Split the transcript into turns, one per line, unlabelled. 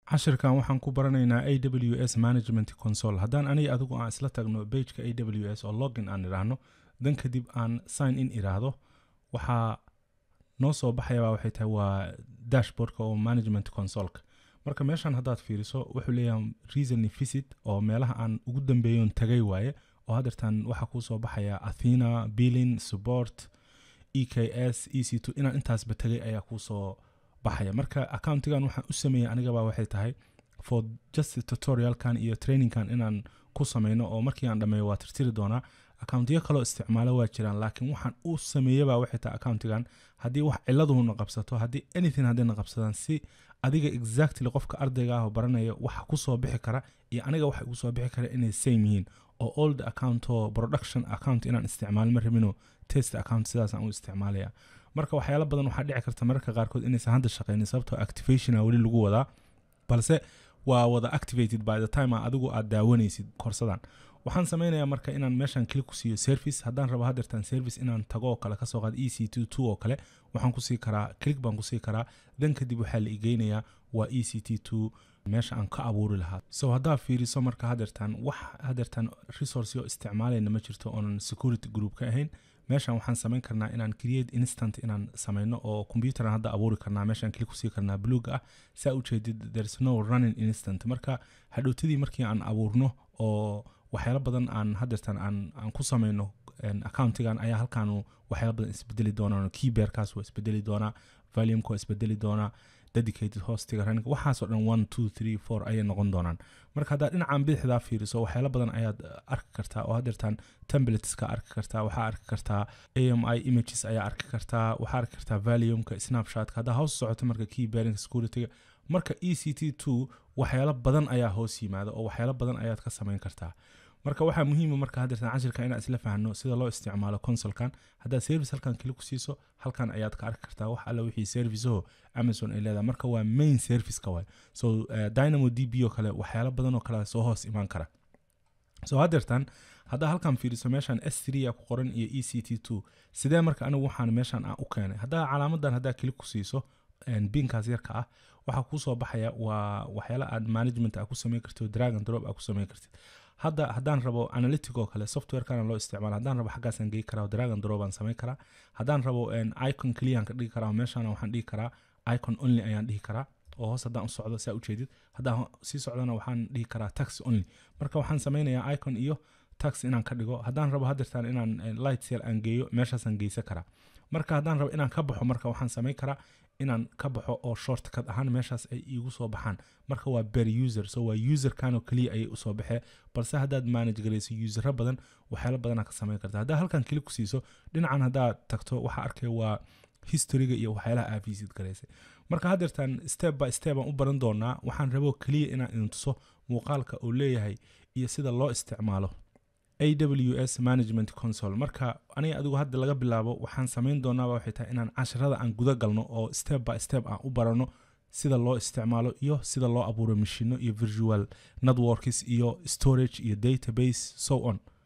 cashirkan waxaan ku baranaynaa a w s management console haddaan aniga adigu aan isla tagno bageka a w s oo login aan idhaahno dan kadib aan sign in idhaahdo waxaa noo soo baxayaba waxay tahay waa dashboardka oo management consoleka marka meeshan haddaad fiiriso wuxuu leeyahay reason visit oo meelaha aan ugu dambeeyoon tagay waaye oo haddeertan waxaa kuu soo baxaya athena billing support e k s e c two inaan intaasba tagay ayaa kuu soo baxaya marka accountigan waxaan u sameeyey anigaba waxay tahay for just tutorialkan iyo trainingkan inaan ku sameyno oo markii aan dhammeeyo waa tirtiri doonaa accountiyo kaloo isticmaalo waa jiraan laakiin waxaan u sameeyaba waxay tahay accountigan haddii wax ciladuhuna qabsato haddii anything haddayna qabsadaan si adiga exactly qofka ardayga ah oo baranaya waxa kusoo bixi kara iyo aniga waxa igu soo bixi kara inay same yihiin oo old account oo production account inaan isticmaalo ma rabino test account sidaasaan u isticmaalaya marka waxyaalo badan waxaa dhici karta mararka qaarkood inaysan hadda shaqeynin sababtoo activationa weli lagu wadaa balse waa wada activated by the time adigu aad daawanaysid korsadan waxaan sameynayaa marka inaan meeshan klik ku siiyo service haddaan rabo hadeertan service inaan tago oo kale kasoo qaad e c t two oo kale waxaan kusii karaa click baan kusii karaa dan kadib waxaa la igeynayaa waa e c t two meesha aan ka abuuri lahaa so haddaa fiiriso marka hadeertan wax hadeertan resource oo isticmaalayna ma jirto oonan security group ka ahayn meeshan waxaan samayn karnaa inaan create instant inaan sameyno oo computeran hadda abuuri karnaa meeshaan klik kusii karnaa bluga ah saa ujeedid there's no running instant marka hadhowtadii markii aan abuurno oo waxyaalo badan aan hadeertan aan aan ku sameyno accountigan ayaa halkaanu waxyaalo badan isbedeli doonaan keybearkaas waa isbedeli doonaa volumeku waa isbedeli doonaa dedicated hostiga running waxaasoo dhan one two three four ayay noqon doonaan marka haddaad dhinacan bidixdaa fiiriso waxyaalo badan ayaad arki kartaa oo hadeertan templateska arki kartaa waxaa arki kartaa a m i images ayaa arki kartaa waxaa arki kartaa valiumka snapshotka haddaa hoos socoto marka key bearing securityga marka e c t two waxyaalo badan ayaa hoos yimaada oo waxyaalo badan ayaad ka samayn kartaa marka waxaa muhiima marka hadeertan cashirka inaan isla fahno sida loo isticmaalo consolkan haddaad service halkan kili ku siiso halkan ayaad ka arki kartaa wax alla wixii serviceho amazon ay leedahay marka waa main serviceka waay so uh, dynamo d b oo kale waxyaalo badan oo kale soo hoos imaan kara so hadeertan haddaa halkan fiiriso meeshan s three a ku qoran iyo e c t two sidee marka anigu waxaan meeshan aan u keenay haddaa calaamadan haddaa kili ku siiso binkaas yarka ah waxaa kuusoo baxaya waa waxyaala aad management a ku sameyn kartid dragon drop a ku sameyn kartid hadda haddaan rabo analytic oo kale softwarekana loo isticmaalo haddaan rabo xaggaasaan gei karaa dragon drop aan samayn karaa haddaan rabo icon clean ka dhigi karaa meeshana waxaan dhigi karaa icon only ayaan dhihi karaa oo hoos haddaan u socdo saa ujeedid haddaan sii socdona waxaan dhihi karaa tax only marka waxaan sameynayaa icon iyo tax inaan ka dhigo haddaan rabo hadeertaan inaan light sale aan geeyo meeshaasaan geysan karaa marka haddaan rabo inaan ka baxo marka waxaan samayn karaa inaan ka baxo oo shortcut ahaan meeshaas ay iigu soo baxaan marka waa ber user so waa userkanoo keliya ayay usoo baxee balse haddaad manage garayso usero badan waxyaalo badanaa ka samayn karta haddaa halkan keli ku siiso dhinacan haddaad tagto waxaa arkaya waa historyga iyo waxyaalaha aa visit garaysay marka haddeertan step by step aan u baran doonaa waxaan rabo keliya inaan idin tuso muuqaalka uu leeyahay iyo sida loo isticmaalo a w s management console marka aniga adigu hadda laga bilaabo waxaan samayn doonaaba waxay tahay inaan casharada aan guda galno oo step by step aan u barano sida loo isticmaalo iyo sida loo abuuro mashino iyo virtual networks iyo storage iyo database so on